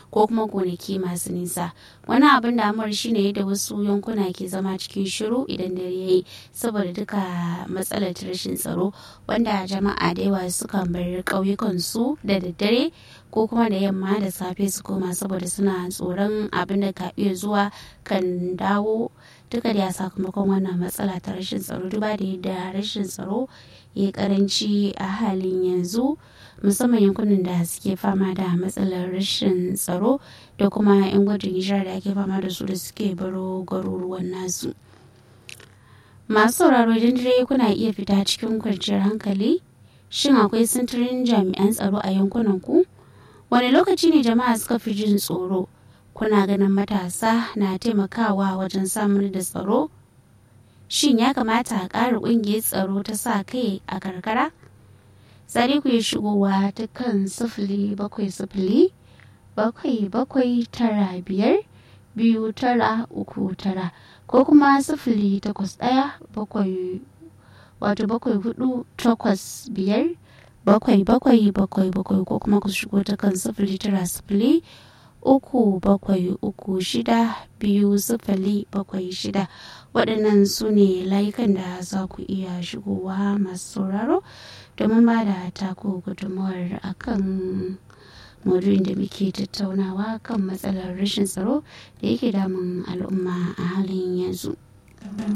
ko kuma gonaki masu nisa wani abin damuwar shine yadda wasu yankuna ke zama cikin shiru idan dare yayi saboda duka matsalar rashin tsaro wanda jama'a da yawa sukan bar ƙauyukan su da daddare ko kuma da yamma da safe su koma saboda suna tsoron abin da ka iya zuwa kan dawo duka da sakamakon wannan matsala ta rashin tsaro duba da yadda rashin tsaro ya karanci a halin yanzu musamman yankunan da suke fama da matsalar rashin tsaro da kuma 'yan gudun hijira da ake fama da su da suke baro garuruwan nasu masu sauraro idan dare kuna iya fita cikin kwanciyar hankali shin akwai sintirin jami'an tsaro a yankunan ku wani lokaci ne jama'a suka fi jin tsoro kuna ganin matasa na taimakawa wajen samun da tsaro shin ya kamata a ƙara ƙungiyar tsaro ta sa kai a karkara sai ku yi shigowa ta kan sifili bakwai sifili bakwai bakwai tara biyar biyu tara uku tara ko kuma sifili takwas ɗaya bakwai wato bakwai hudu takwas biyar bakwai bakwai bakwai bakwai ko kuma ku shigo ta kan sifili tara sifili uku bakwai uku shida biyu sifili bakwai shida waɗannan su ne layukan da za ku iya shigowa masu sauraro domin ba da taku gudunmawar akan maudu'in da muke tattaunawa kan matsalar rashin tsaro da yake damun al'umma a halin yanzu.